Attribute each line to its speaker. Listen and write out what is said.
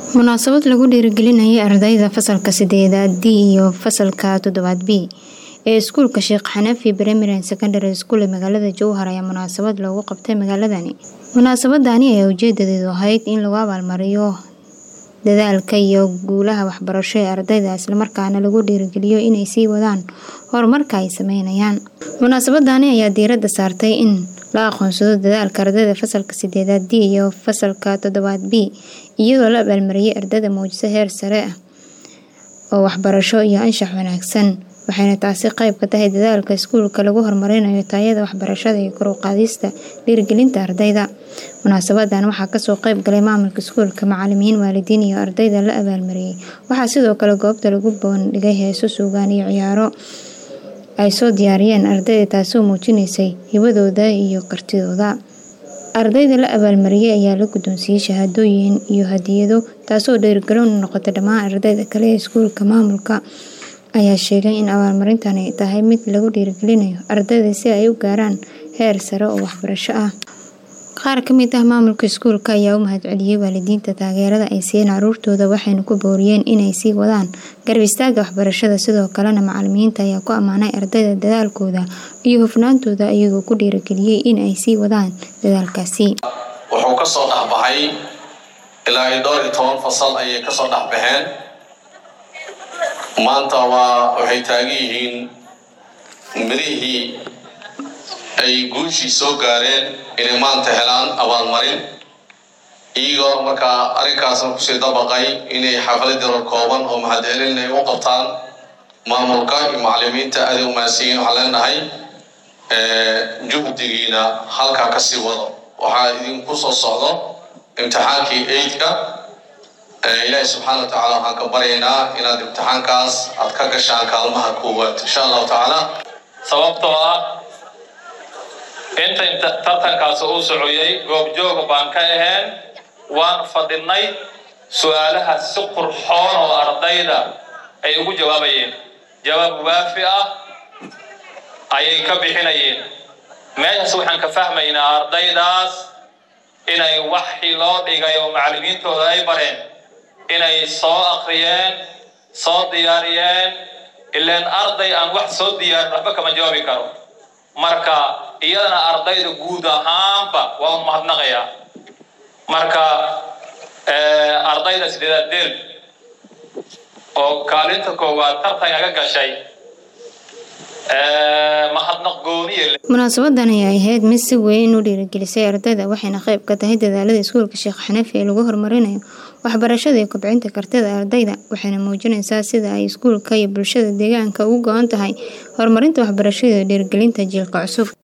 Speaker 1: Munaasabad lagu dhiirigelinayay ardayda fasalka sideedaad D iyo fasalka toddobaad B ee iskuulka Sheekh Xanafi Primary and Secondary School ee magaalada Jowhar ayaa munaasabad loogu qabtay magaaladani. Munaasabadani ayaa ujeedadeedu ahayd in lagu abaalmariyo dadaalka iyo guulaha waxbarasho ee ardayda isla markaana lagu dhiirigeliyo inay sii wadaan horumarka ay sameynayaan. Munaasabadani ayaa diiradda saartay in la aqoonsado dadaalka ardayda fasalka sideedaad D iyo fasalka toddobaad B iyadoo la abaalmariyay ardayda muujisa heer sare ah oo waxbarasho iyo anshax wanaagsan waxayna taasi qayb ka tahay dadaalka iskuulka lagu horumarinayo tayada waxbarashada iyo kor u qaadista dhiirigelinta ardayda. Munaasabadan waxaa kasoo qayb galay maamulka iskuulka, macalimiin, waalidiin iyo ardayda la abaalmariyay. Waxaa sidoo kale goobta lagu bandhigay heeso, suugaan iyo ciyaaro ay soo diyaariyeen ardayda taasoo muujinaysay hibadooda iyo kartidooda. Ardayda la abaalmariyay ayaa la guddoonsiiyay shahaadooyin iyo hadiyado taasoo dhiirigelin u noqotay dhammaan ardayda kale ee iskuulka. Maamulka ayaa sheegay in abaalmarintani ay tahay mid lagu dhiirigelinayo ardayda si ay u gaaraan heer sare oo waxbarasho ah. Qaar ka mid ah maamulka iskuulka ayaa u mahadceliyay waalidiinta taageerada ay siiyeen carruurtooda waxayna ku booriyeen inay sii wadaan garab istaagga waxbarashada. Sidoo kalena macalimiinta ayaa ku ammaanay ardayda dadaalkooda iyo hufnaantooda iyagoo ku dhiirigeliyay in ay sii wadaan dadaalkaasi.
Speaker 2: wuxuu ka soo dhexbaxay ilaa iyo dhowr iyo toban fasal ayay kasoo dhexbaxeen maanta waa waxay taagan yihiin mirihii ay guushii soo gaareen inay maanta helaan abaalmarin iyagoo markaa arrinkaasna kusii dabaqay inay xaflad yaro kooban oo mahadcelin ay u qabtaan maamulka iyo macalimiinta aaday u mahadsanyihin waxaan leenahay juhdigiina halkaa kasii wado waxaa idinku soo socdo imtixaankii eidka ilaahi subxaana wa tacaala waxaan ka baryaynaa inaad imtixaankaas aad ka gashaan kaalmaha koowaad insha allahu tacaala
Speaker 3: sababtoo ah inta tartankaas uu socoyay goobjooga baan ka ahayn waan fadhinay su-aalaha si qurxoon oo ardayda ay ugu jawaabayeen jawaab waafi ah ayay ka bixinayeen meeshaas waxaan ka fahmaynaa ardaydaas inay waxii loo dhigay oo macalimiintooda ay bareen inay soo akriyeen soo diyaariyeen ilaan arday aan wax soo diyaarin waxba kama jawaabi karo marka iyadana ardayda guud ahaanba waa un mahadnaqayaa marka ardayda sideedaad del oo kaalinta koowaad tartankaga gashay mahadnaq gooniye
Speaker 1: Munaasabadan ayaa ahayd mid si weyn u dhiirigelisay ardayda waxayna qayb ka tahay dadaalada iskuulka Sheekh Xanafi ee lagu horumarinayo waxbarashada iyo kobcinta kartida ardayda waxayna muujinaysaa sida ay iskuulka iyo bulshada deegaanka uga go'an tahay horumarinta waxbarashada iyo dhiirigelinta jiilka cusub.